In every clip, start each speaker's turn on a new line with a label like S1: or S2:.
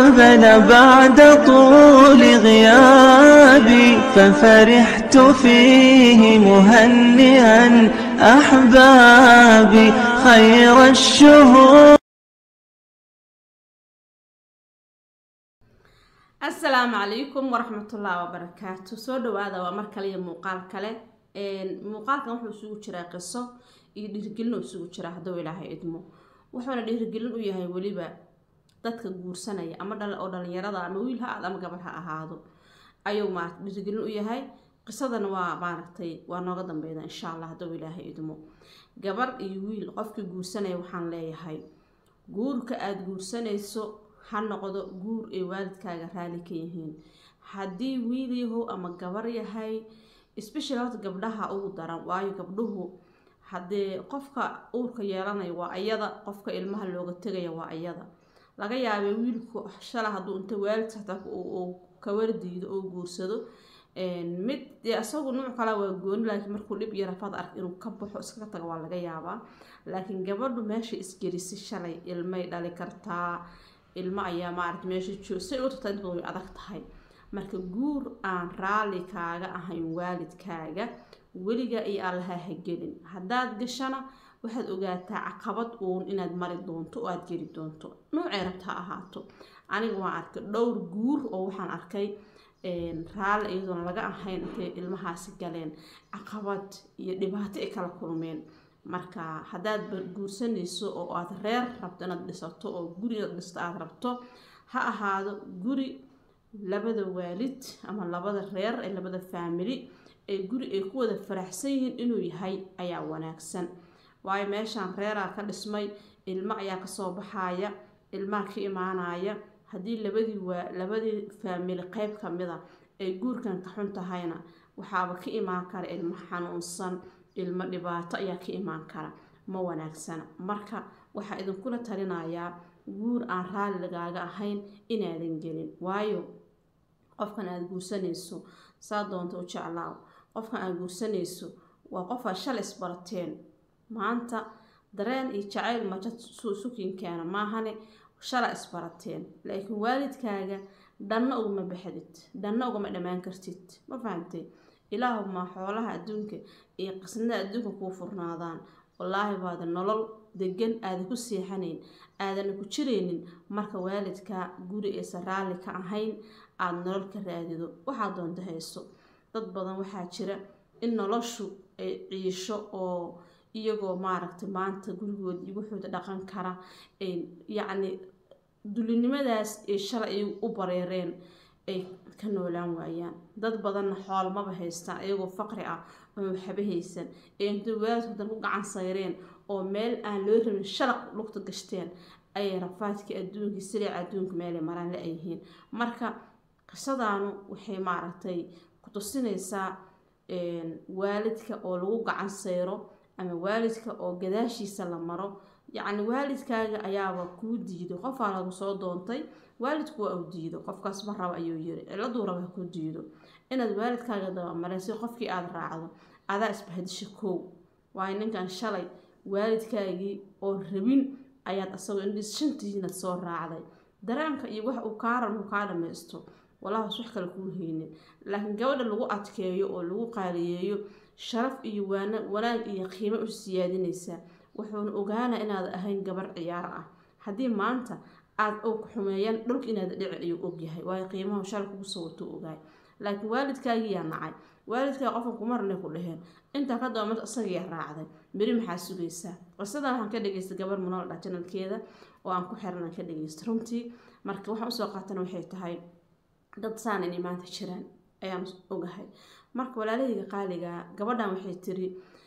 S1: أقبل بعد طول غيابي ففرحت فيه مهنئا أحبابي خير الشهور
S2: asalaamu calaykum waraxmatullaahi wabarakaatu soo dhawaada waa mar kale iyo muuqaal kale muuqaalkan wuxuu isugu jiraa qiso iyo dhiirigelin uu isugu jiraa hadduu ilaahay idmo wuxuuna dhiirigelin u yahay weliba dadka guursanaya ama dhal oo dhalinyarada ama wiil ha aad ama gabadh ha ahaado ayuu maarata dhiirigelin u yahay qisadana waa maaragtay waa nooga dambeyda insha allah hadduu ilaahay idmo gabadh iyo wiil qofkii guursanaya waxaan leeyahay guurka aada guursanayso ha noqdo guur ay waalidkaaga raali ka yihiin haddii wiil yahow ama gabar yahay special horta gabdhaha ugu daran waayo gabdhuhu haddee qofka uurka yeelanaya waa ayada qofka ilmaha looga tegaya waa ayada laga yaabay wiilku shala hadduu inta waalidka hataa uu kawardiido oo guursado mid dee isagu nuuc kale waa gooni laakiin markuu dhib iyo rafaad ark inuu ka baxo iskaga tago waa laga yaabaa laakiin gabadhu meesha isgelisay shalay ilmay dhali kartaa ilmo ayaa maarata meesha joog si ugu tagtaa inta badan way adag tahay marka guur aan raalli kaaga ahayn waalidkaaga weliga iyo allaha ha gelin haddaad gashana waxaad ogaataa caqabad uun inaad mari doonto oo aada geli doonto noocay rabta ha ahaato aniga waan arkay dhowr guur oo waxaan arkay raalli iyadoona laga ahayn intay ilmahaasi galeen caqabad iyo dhibaato ay kala kulmeen marka haddaad guursanayso oo aada reer rabto inaad dhisato oo guri inaad dhisto aada rabto ha ahaado guri labada waalid ama labada reer ee labada faamili ee guri ay ku wada faraxsan yihiin inuu yahay ayaa wanaagsan waayo meeshaan reeraa ka dhismay ilmo ayaa kasoo baxaya ilmaha ka imaanaya haddii labadii waa labadii faamili qeyb kamida ay guurkan ka xun tahayna waxaaba ka imaan kara ilmo xanuunsan ilmo dhibaato ayaa ka imaan kara ma wanaagsana marka waxaa idinkula talinayaa guur aan raalli lagaaga ahayn inaadan gelin waayo qofkan aada guursanayso saa doonta u jeclaaw qofkan aada guursanayso waa qofaad shalay isbarateen maanta dareen iyo jacayl maja sukinkeena maahane shalay isbarateen laakiin waalidkaaga dhanna ugama baxdid dhanna ugama dhammaan kartid ma fahamtay ilaahuma xoolaha adduunka iyo qisnada adduunka kuu furnaadaan wallaahi baada nolol degan aadan ku seexanayn aadana ku jiraynin marka waalidkaa guri aysan raalli ka ahayn aada nolol ka raadido waxaa doonta hayso dad badan waxaa jira in noloshu ay ciisho oo iyagoo maaragtay maanta gurigood iyo wuxuuda dhaqan kara yacni dulinimadaas ay shalay ay u bareereen ay ka noolaan waayaan dad badanna xool maba haystaan iyagoo faqri ah oo waxba haysan ee intay waalidku dan ku gacan sayreen oo meel aan loo rabin shalaq lugta gashteen ayay rafaadkii adduunkii siliica adduunka meelay maraan la yihiin marka qisadaanu waxay maaragtay ku tusinaysaa waalidka oo lagu gacan sayro ama waalidka oo gadaashiisa la maro yacni waalidkaaga ayaaba kuu diido qofaa lagu soo doontay waalidku waa uu diido qofkaas ma raba ayuu yiri ciladuu raba ku diido inaad waalidkaaga dabamarin si qofkii aada raacdo adaa isbahdisha koow waayo ninkan shalay waalidkaagii oo rabin ayaad asagoo indhis shantihiinad soo raacday dareenka iyo wax uu kaa ran uu kaa dhamaysto walaahas wax kale kuu haynin laakiin gabadha lagu adkeeyo oo lagu qaaliyeeyo sharaf iyo wanaag iyo qiimo u siyaadinaysaa wuxuuna ogaana inaad ahayn gabar ciyaar ah haddii maanta aada og xumeeyaan dhulka inaad dhici ayuu ogyahay waayo qiimaha shal kugu soo watuu ogaay laakiin waalidkaagiyaa nacay waalidkaa qofka kumarnay ku dhaheen intaa ka daba mid isagiyaa raacday beri maxaa sugaysaa qisadan waxaan ka dhageystay gabar munool dha janalkeeda oo aan ku xiran aan ka dhageystay runtii marka waxaan usoo qaatana waxay tahay dad saan inay maanta jiraan ayaan ogahay marka walaalahayga qaaligaa gabadhan waxay tiri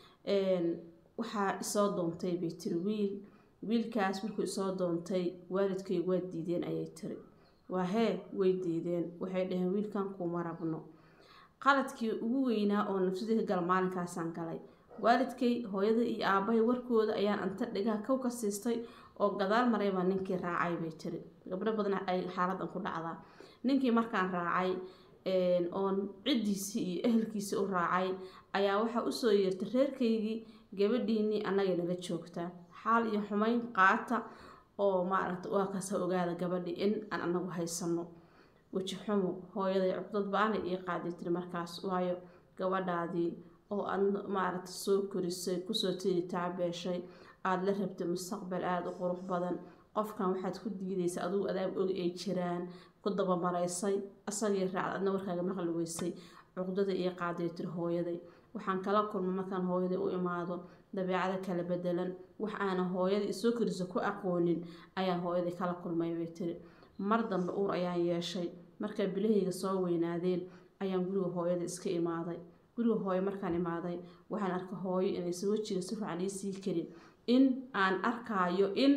S2: waxaa isoo doontay bay tiri wiil wiilkaas markuu isoo doontay waalidkay waa diideen ayay tiri waa hee way diideen waxay dhaheen wiilkan kuma rabno qaladkii ugu weynaa oo nafsadii ka gala maalinkaasaan galay waalidkay hooyada iyo aabahay warkooda ayaan anta dhigaha kow ka siistay oo gadaal maray baa ninkii raacay bay tiri gabdho badan ay xaaladan ku dhacdaa ninkii markaan raacay oon ciddiisii iyo ehelkiisii u raacay ayaa waxaa usoo yeertay reerkaygii gabadhiinii annagay nala joogtaa xaal iyo xumayn qaata oo maaragta waa kaasa ogaada gabadhii in aan anagu haysano weji xumo hooyaday cugdad ba-ana ii qaaday tiri markaas waayo gabadhaadii oo aad maaragta soo korisay kusoo tiri taabeeshay aada la rabtay mustaqbal aada u qurux badan qofkan waxaad ku diidaysa adugu adaab og ay jiraan ku dabamaraysay asagii raacd adna warkaaga maqli weysay cuqdada ii qaaday tiri hooyaday waxaan kala kulmay markaan hooyaday u imaado dabeecada kala bedelan wax aanan hooyadii isoo korisa ku aqoonin ayaan hooyaday kala kulmay bay tiri mar dambe uur ayaan yeeshay markaa bilahayga soo weynaadeen ayaan guriga hooyada iska imaaday guriga hooyo markaan imaaday waxaan arkay hooyo inaysan wejiga si fiican iisii karin in aan arkaayo in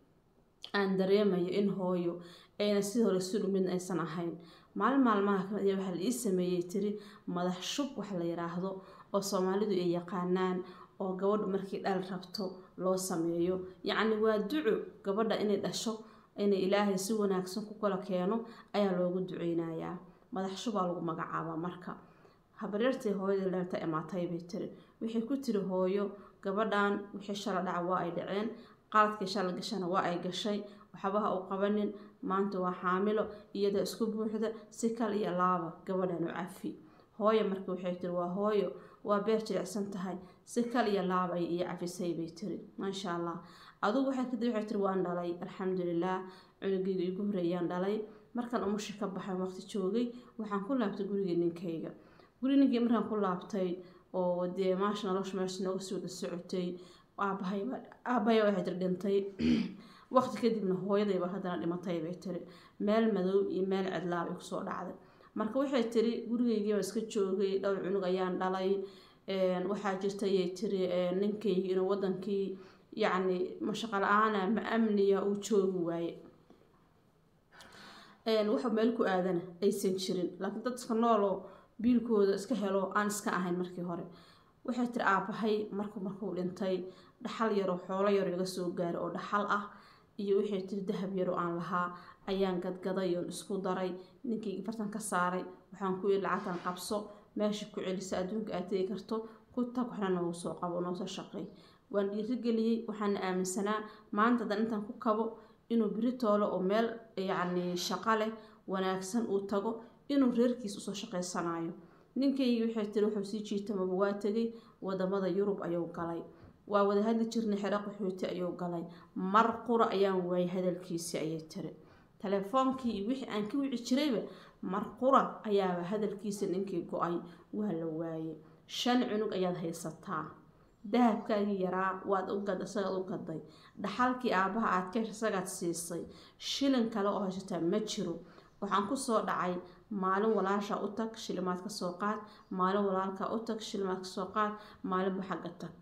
S2: aan dareemayo in hooyo ayna si hore si dhumid aysan ahayn maalin maalmaha kamid ayaa waxaa la ii sameeyey tiri madax shub wax la yiraahdo oo soomaalidu ay yaqaanaan oo gabadhu markii dhal rabto loo sameeyo yacni waa duco gabadha inay dhasho inay ilaahay si wanaagsan ku kala keeno ayaa loogu duceynayaa madax shubaa lagu magacaabaa marka habaryartii hooyadii leerta imaatay bay tiri waxay ku tiri hooyo gabadhan wixii shala dhaca waa ay dhaceen qaladkii shala gashana waa ay gashay waxbaha u qabanin maanta waa xaamilo iyada isku buuxda si kal iyo laaba gabadhan u cafi hooyo marka waxay tiri waa hooyo waa beer jilicsan tahay si kal iyo laaba ay iyo cafisay bay tiri maasha allah adugu waxay kadib waxay tiri waan dhalay alxamdulilah cunugeyga igu horeeyaan dhalay markaan umushi ka baxay waqti joogay waxaan ku laabtay gurigii ninkayga guri ninkii markaan ku laabtay oo dee maasha nolosha meesha nooga sii wada socotay aabahay aabahay waxay tiri dhintay waqti kadibna hooyadayba haddana dhimatay bay tiri meel madow iyo meel cidlaab ay kusoo dhacday marka waxay tiri gurigeygiiba iska joogay dhowr cunug ayaan dhalay waxaa jirta ayay tiri ninkaygi inuu wadankii yacni mashaqo la-aana ma amniya uu joogi waaye wuxuu meel ku aadana aysan jirin laakiin dad iska nooloo biilkooda iska helo aan iska ahayn markii hore waxay tiri aabahay markuu markuu dhintay dhaxal yaroo xoolo yaro iga soo gaaray oo dhaxal ah iyo waxay tiri dahab yaroo aan lahaa ayaan gadgaday oon isku daray ninkii fartan ka saaray waxaan ku yiri lacagtan qabso meesha ku celisa adduunka aad tegi karto ku tag waxna noogu soo qabo noosoo shaqeey waan dhiirigeliyey waxaana aaminsanaa maanta hadan intaan ku kabo inuu beri toolo oo meel yacni shaqo leh wanaagsan uu tago inuu reerkiis usoo shaqaysanayo ninkaygii waxay tiri wuxuu sii jiitamaba waa tegay wadamada yurub ayuu galay waa wada hadli jirnay xero qaxooti ayuu galay mar qura ayaan waayay hadalkiisii ayay tiri telefoonkii iyo wixii aan ka wici jirayba mar qura ayaaba hadalkiisa ninkii go-ay waa la waayay shan cunug ayaad haysataa dahabkaagii yaraa waad u gad isagaad u gaday dhaxalkii aabaha aad ka isagaad siisay shilin kale oo haysataa ma jiro waxaan kusoo dhacay maalin walaasha u tag shilimaad ka soo qaad maalin walaalka u tag shilimaad ka soo qaad maalinba xagga tag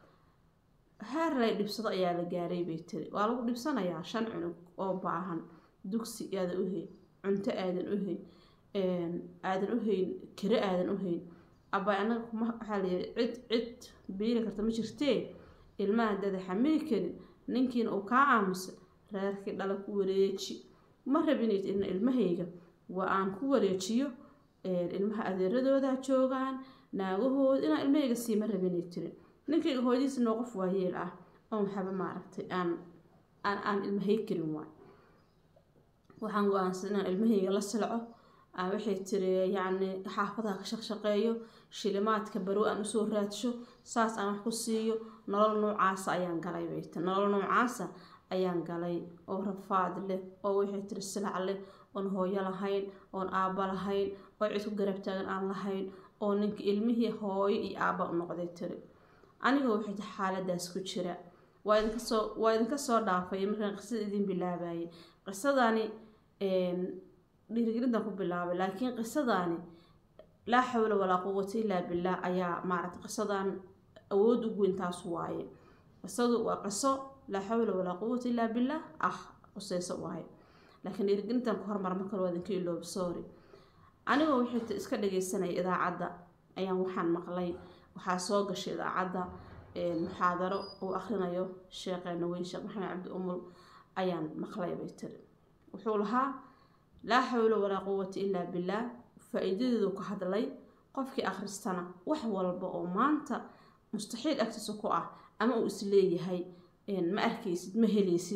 S2: heer lay dhibsado ayaa la gaaray bay tiri waa lagu dhibsanayaa shan cunug oo baahan dugsi aadan u hayn cunto aadan u hayn aadan u hayn kiro aadan u hayn aba anaga kuma waxaa layihi cid cid biili karta ma jirtee ilmaha dada xamili karin ninkiina uu kaa aamusa reerkii dhala ku wareeji ma rabinid in ilmahayga waa aan ku wareejiyo ilmaha adeeradooda joogaan naagahooda inaan ilmahayga siima rabinay tirin ninkayga hooyadiisa noo qof waayeel ah oon waxaba maaragtay aan aan aan ilmahay karin waay waxaan go-aansan inaan ilmahayga la silco waxay tiri yacni xaafadaha ka shaqshaqeeyo shilimaadka barow aan usoo raadsho saas aan wax ku siiyo nolol noocaasa ayaan galay bay tiri nolol noocaasa ayaan galay oo rafaad leh oo waxay tiri silac leh oon hooyo lahayn oon aabba lahayn oo cid ku garab taagan aan lahayn oo ninka ilmihii hooyo iyo aabba u noqday tiri aniga waxay tiri xaaladaas ku jira waa idinka soo waa idinka soo dhaafay markaan qisada idin bilaabayay qisadani dhiirigelintan ku bilaabay laakiin qisadaani laa xawla walaa quwata illaa billaah ayaa maaragtay qisadan awood ugu weyn taas waaye qisadu waa qiso laa xawla walaa quwata illaa billaah ah quseyso waaye laakiin dhiirigelintan ku hormar marka waa idinka iloobi sorry anigoo wixii iska dhageysanaya idaacadda ayaan waxaan maqlay waxaa soo gashay idaacadda muxaadaro uu akhrinayo sheekheena weyn sheekh maxamed cabdi umul ayaan maqlay bay tiri wuxuu lahaa laa xawla walaa quwata illaa billaah faa-iidadeedu ka hadlay qofkii akhristana wax walba oo maanta mustaxiil agtiisa ku ah ama uu isleeyahay ma arkaysid ma helaysid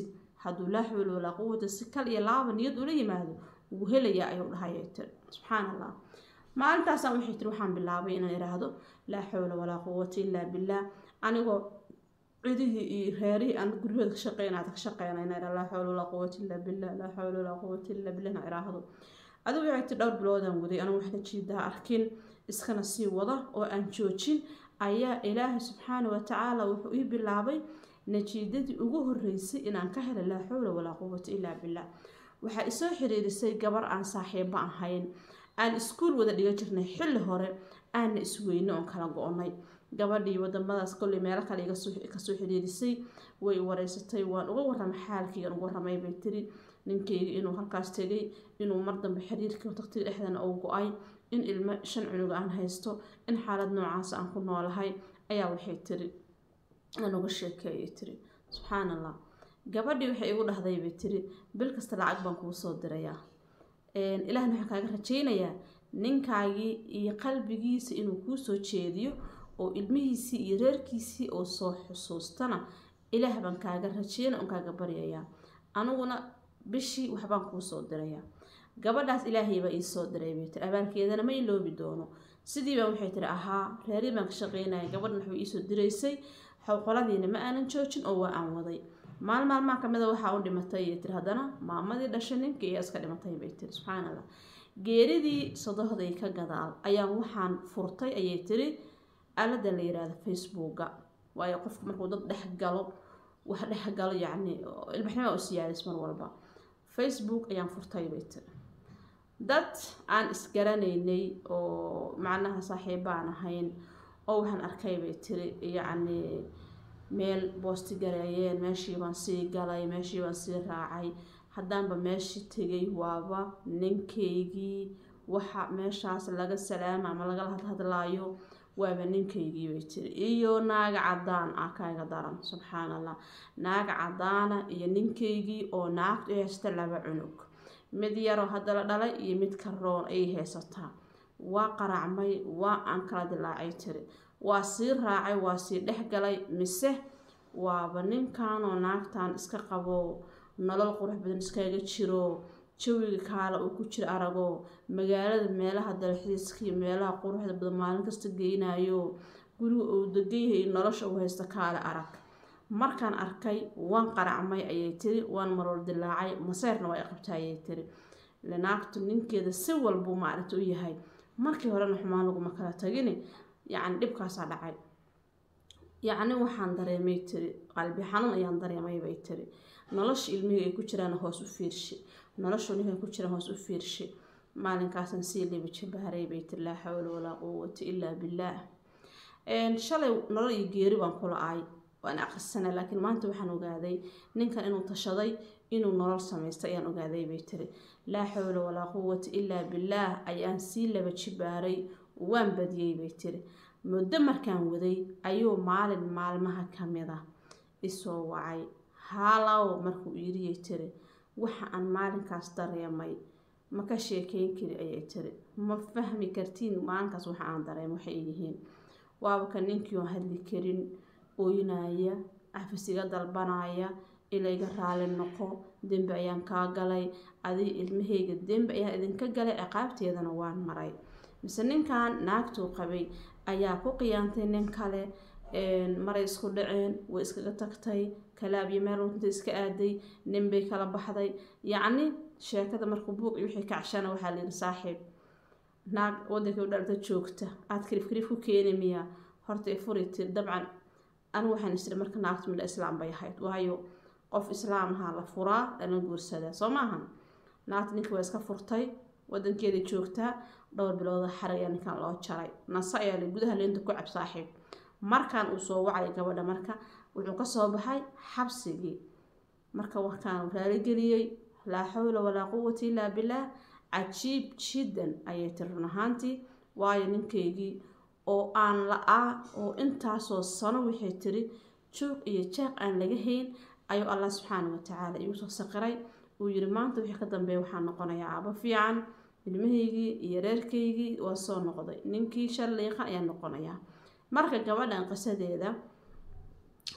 S2: hadduu laa xawla walaa quwata si kal iyo laaba niyad ula yimaado wuu helayaa ayuu dhahayay tiri subxaan allah maalintaasaan waxay tiri waxaan bilaabay inaan idhaahdo laa xawla walaa quwata illaa billaah anigoo cidihii iyo reerihii aan guryahooda ka shaqeynaad ka shaqeynayna idhaa laa xawla walaa quwata illaa billah laa xawla walaa quwata illaa billah na idhaahdo adigu waxay tiri dhowr biloodaan waday anigu wax najiidaha arkin iskana sii wada oo aan joojin ayaa ilaahay subxaana wa tacaala wuxuu ii bilaabay najiidadii ugu horeysay inaan ka helay laa xawla walaa quwata illaa billah waxaa isoo xiriirisay gabar aan saaxiibo ahayn aan iskuul wada dhiga jirnay xilli hore aanna isweyne oon kala go-nay gabadhii wadamadaas kolley meelo kale kasoo xiriirisay way wareysatay waan uga waramay xaalkaygan uga waramay bay tiri ninkayga inuu halkaas tegay inuu mar dambe xiriirkii tagtiga dhexdana uu go-ay in ilmo shan cunuga aan haysto in xaalad noocaas aan ku noolahay ayaa waxay tiri aan uga sheekeeyay tiri subxaan allah gabadhii waxay igu dhahday bay tiri bil kasta lacag baan kuu soo dirayaa ilaahna waxaan kaaga rajaynayaa ninkaagii iyo qalbigiisa inuu kuu soo jeediyo oo ilmihiisii iyo reerkiisii oo soo xusuustana ilaah baan kaaga rajeyna oon kaaga baryayaa aniguna bishii waxbaan kuu soo dirayaa gabadhaas ilaahay baa ii soo diray bay tiri abaalkeedana ma iloobi doono sidiiba waxay tiri ahaa reerii baan ka shaqeynaya gabadhan waxbay iisoo diraysay xowqoladiina ma aanan joojin oo waa aan waday maal maalmaha kamida waxaa u dhimatay ayay tiri haddana maamadii dhashay ninkii ayaa iska dhimatay bay tiri subxaan allah geeridii sodohday ka gadaal ayaan waxaan furtay ayay tiri aalada la yiraahdo facebooka waayo qofku markuu dad dhex galo wax dhex galo yacni ilbaxnima u siyaadis mar walba facebook ayaan furtay bay tiri dad aan isgaranaynay oo macnaha saaxiibaan ahayn oo waxaan arkay bay tiri yacni meel boosti gareeyeen meeshii baan sii galay meeshii baan sii raacay haddaanba meeshii tegay waaba ninkaygii waxa meeshaas laga salaama ama lagala hadhadlaayo waaba ninkaygii bay tiri iyo naaga cadaan ah kaaga daran subxaan allah naaga cadaana iyo ninkaygii oo naagtu ay haysta laba cunug mid yaroo hadda la dhalay iyo mid karoon ayay haysataa waa qaracmay waa aan kala dilaacay tiri waa sii raacay waa sii dhex galay mise waaba ninkanoo naagtan iska qabo nolol qurux badan iskaga jiro jawiga kaala uu ku jiro arago magaalada meelaha dalxiiska iyo meelaha quruxda badan maalin kasta geynayo guriga uu degan yahay nolosha uu haysta kaale arag markaan arkay waan qaracmay ayay tiri waan maroor dilaacay maseyrna waa qabta ayay tiri naagtu ninkeeda si walbuu maaragta u yahay markii horena xumaan laguma kala tagini yacni dhibkaasaa dhacay yacni waxaan dareemay tiri qalbi xanuun ayaan dareemay bay tiri nolosha ilmihii ay ku jiraan hoos u fiirshi nolosha ninka ku jiraan hoos u fiirshi maalinkaasaan sii libi jabaaray bay tiri laa xawla walaa quwata ilaa billaah shalay nolol iyo geeri baan kula ahay waan aqrisanay laakiin maanta waxaan ogaaday ninkan inuu tashaday inuu nolol samaystay ayaan ogaaday bay tiri laa xawla walaa quwata ilaa billaah ayaan sii laba jibaaray waan badiyey bay tiri muddo markaan waday ayuu maalin maalmaha kamid ah isoo wacay haalow markuu yiriyay tiri waxa aan maalinkaas dareemay ma ka sheekeyn kari ayay tiri ma fahmi kartiin maalinkaas waxa aan dareemay waxay yihiin waaba ka ninkii oon hadli karin ooynaya cafisiga dalbanaya ilayga raali noqo dembi ayaan kaa galay adig ilmahayga dembi ayaan idinka galay ciqaabteedana waan maray mise ninkan naagtuu qabay ayaa ku qiyaantay nin kale maray isku dhaceen way iskaga tagtay kalaabyo meel runta iska aaday nin bay kala baxday yacni sheekada markuu buuq iyo wixii kacshana waxaa layidhi saaxiib naag wadankii u dhalta joogta aada kariif kariif ku keeni miyaa horta i furi tiri dabcan anigu waxaan isiri marka naagtu midha islaam bay ahayd waayo qof islaam ahaa la furaa lana guursadaa soo maahan naagta ninka waa iska furtay wadankeeda joogtaa dhowr bilooda xar ayaa ninkan loo jaray nase ayaa la gudaha leenta ku cab saaxiib markaan uu soo wacay gabadha marka wuxuu kasoo baxay xabsigii marka warkaan raaligeliyey laa xawla walaa quwata illaa billaah cajiib jiddan ayay tiri run ahaantii waayo ninkaygii oo aan la-aa oo intaasoo sano waxay tiri joog iyo jaaq aan laga hayn ayuu allah subxaana watacaala igu soo saqiray uu yiri maanta wixii ka dambeeya waxaa noqonayaa aabo fiican ilmahaygii iyo reerkaygii waa soo noqday ninkii shallayqa ayaa noqonayaa marka gabadhan qisadeeda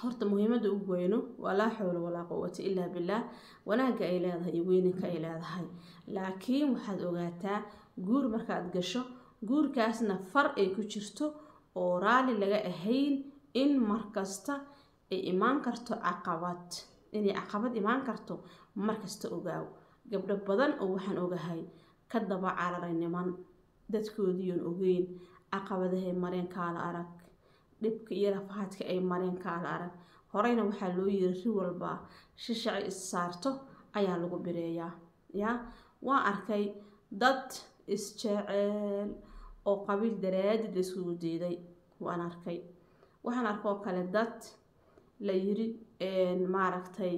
S2: horta muhiimada ugu weyno waa laa xawla walaa quwata ilaa billaah wanaagga ay leedahay iyo weyninka ay leedahay laakiin waxaad ogaataa guur markaad gasho guurkaasna far ay ku jirto oo raali laga ahayn in markasta ay imaan karto caqabad inay caqabad imaan karto markasta ogaaw gabdho badan oo waxaan ogahay ka daba cararay niman dadkoodiion ogeyn caqabadahay mareen kaala arag dhibka iyo rafahaadka ay mareen kaala arag horeyna waxaa loo yiri ri walba shishaci is saarto ayaa lagu bireeyaa yaa waan arkay dad isjeceel oo qabiil daraadid la iskugu diiday waan arkay waxaan arkoo kale dad la yiri maaragtay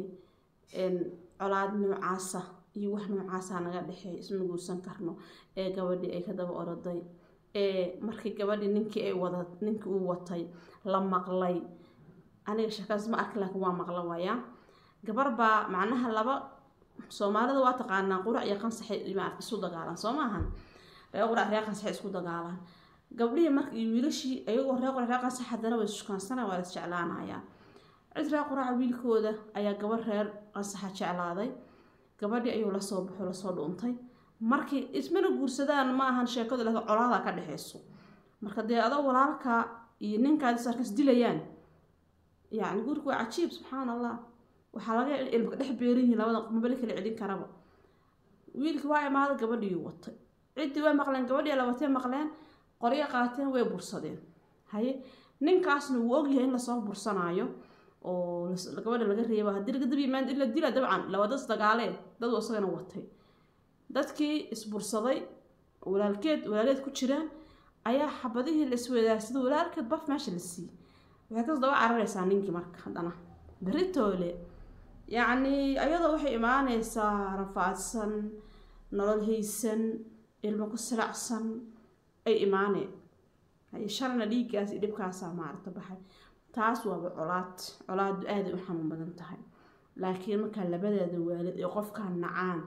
S2: colaad noocaasa iyo wax noocaasa naga dhexeey isma guursan karno ee gabadhii ay ka daba oroday ee markii gabadhii ninkii ay wada ninkii uu watay la maqlay aniga shakaas ma arkin laakiin waa maqla waayaa gabar baa macnaha laba soomaalida waa taqaanaa qurac iyo qansaxay isu dagaalaan soo maahan reer qurac reer qansaxay isku dagaalaan gabdhihii marka iyo wiilashii ayagoo reer qurac reer qansax haddana way ishukaansanaya waa la isjeclaanayaa cid reer quraca wiilkooda ayaa gabar reer qansaxa jeclaaday gabadhii ayuu lasoo baxo lasoo dhuuntay markii ismana guursadaan ma ahan sheekadu laakiin colaadaa ka dhexeyso marka dee adoo walaalka iyo ninkaadi sarkas dilayaan yacni guurku waa cajiib subxaan allah waxaa laga ilmka dhex beeran yihiin labada mabali kala celin karaba wiilkii waa imaada gabadhiiyuu watay ciddii way maqleen gabadhii labatay maqleen qoryo qaateen way bursadeen haye ninkaasna wuu ogyahay in lasoo bursanaayo oo gabadha laga reeba haddii laga dab yimaad in la dila dabcan labadas dagaalee dad isagana watay dadkii isbursaday walaalkeed walaaleed ku jiraan ayaa xabadihii la iswadaarsaday walaalkeed baf meesha la siiyey waxay kas daba cararaysaa ninkii marka haddana beritoole yacni ayadoo waxay imaaneysaa rafaadsan nolol haysan ilmo ku silacsan ay imaaneen shalna dhiiggaas iyo dhibkaasaa maarata baxay taas waaba colaad colaadu aaday u xanuun badan tahay laakiin markaa labadeeda waalid ee qofkaa nacaan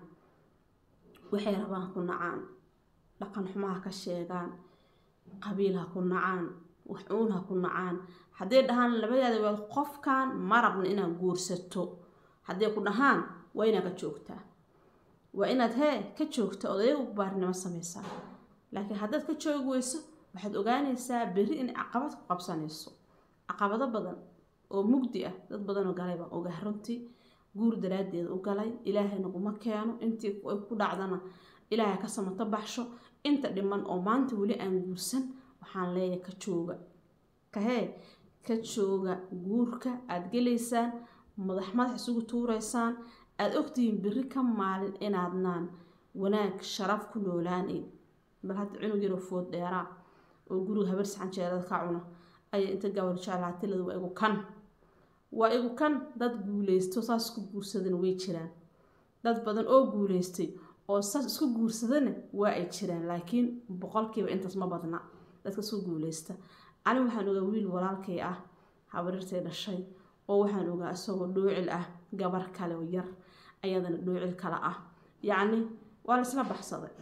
S2: waxay rabaan ku nacaan dhaqan xumaha ka sheegaan qabiil ha ku nacaan wax uun ha ku nacaan hadday dhahaan labadeeda waalid qofkan ma rabna inaad guursato hadday ku dhahaan waa inaad ka joogtaa waa inaad hee ka joogta odayagu baarinimo sameysaa laakiin haddaad ka joogi weyso waxaad ogaanaysaa berri inay caqabad ku qabsanayso caqabado badan oo mugdi ah dad badanoo galay baan ogaah runtii guur daraaddeed u galay ilaahayna kuma keeno intii ay ku dhacdana ilaahay ka samato baxsho inta dhiman oo maanta weli aan guursan waxaan leeyahay ka jooga kahee ka jooga guurka aada gelaysaan madax madax isugu tuuraysaan aada ogtihiin berri ka maalin inaadnaan wanaag sharaf ku noolaaneyn bal hadda cunug yaroo food dheeraa oo guriga habar saxanjeerada ka cuna ayaa inta gabar jeclaatilada waa igu kan waa igu kan dad guuleysto saas isku guursadana way jiraan dad badan oo guuleystay oo saas isku guursadana waa ay jiraan laakiin boqolkiiba intaas ma badna dadka isku guuleysta ani waxaan ogaa wiil walaalkay ah habarirtay dhashay oo waxaan ogaa isagoo dhoocil ah gabar kale oo yar ayadana dhoocil kale ah yacni waa la isla baxsaday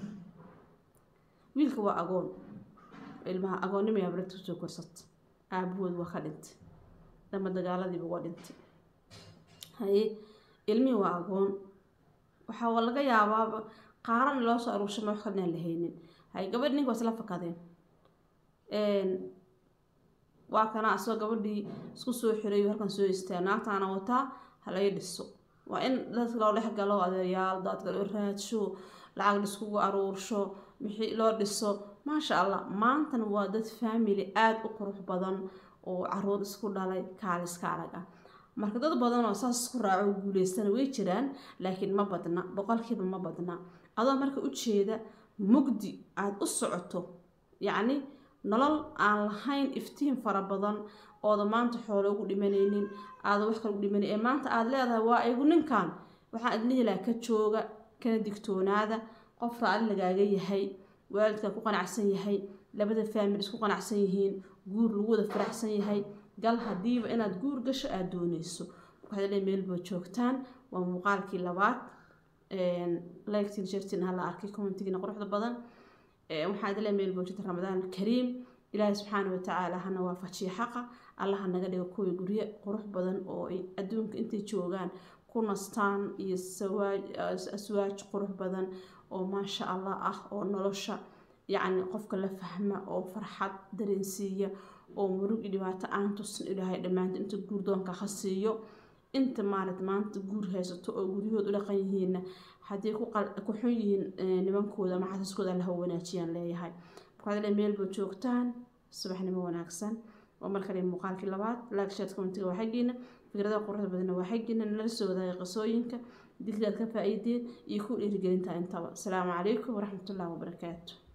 S2: wiilka waa agoon ilmaha agoonnimo habarirta kusoo korsata aabahood waa ka dhintay dama dagaaladiiba waa dhintay haye ilmihii waa agoon waxaa laga yaabaaba qaaran loo soo aruurshamay wax kalnaan la haynin haye gabadh ninka waa isla fakadeen waa kana asagoo gabadhii isku soo xiray halkan soo istaa naagtaana wataa halaga dhiso waa in dadka loo dhex galo adeeryaal dadka loo raadsho lacag laiskugu aruursho wixii loo dhiso maasha allah maantana waa dad family aada u qurux badan oo caruur isku dhalay kaaliska arag ah marka dad badan oo saas isku raaco guuleystana way jiraan laakiin ma badna boqolkiiba ma badna adoo marka ujeeda mugdi aada u socoto yacni nolol aan lahayn iftiin fara badan ooda maanta xoolo ugu dhimanaynin aada wax kale ugu dhimanay ee maanta aada leedahay waa igu ninkan waxaan idlihi lahaa ka jooga kana digtoonaada qof raali lagaaga yahay waalidkaa ku qanacsan yahay labada faamil isku qanacsan yihiin guur lagu wada faraxsan yahay gal hadiiba inaad guur gasho aada dooneyso waxaad le meelba joogtaan waa muuqaalkii labaad laygtiin shartin hala arkay commentigiina quruxda badan waxaa idin le meel boojita ramadaan kariim ilaahay subxaana watacaala hana waafajiya xaqa allaha naga dhigo kuwii guryo qurux badan oo ay adduunka intay joogaan ku nastaan iyo aswaaj qurux badan oo maasha allah ah oo nolosha yacni qofka la fahma oo farxad dareensiiya oo murug iyo dhibaato aan tusin ilaahay dhammaanta inta guurdoonka ha siiyo inta maarat maanta guur haysato oo guryahooda u dhaqan yihiinna haddii ku xun yihiin nimankooda ama xasiskooda allaha wanaajiyaan leeyahay markaad meelba joogtaan subaxnimo wanaagsan waa markale muuqaalkii labaad laagshaad commentiga waa xaggiina fikradaha quruxda badanna waa xaggiina nala soo wadaagay qisooyinka digdaad ka faa-iideen iyo ku dhiirigelinta intaba asalaamu calaykum waraxmatullahi wabarakaatu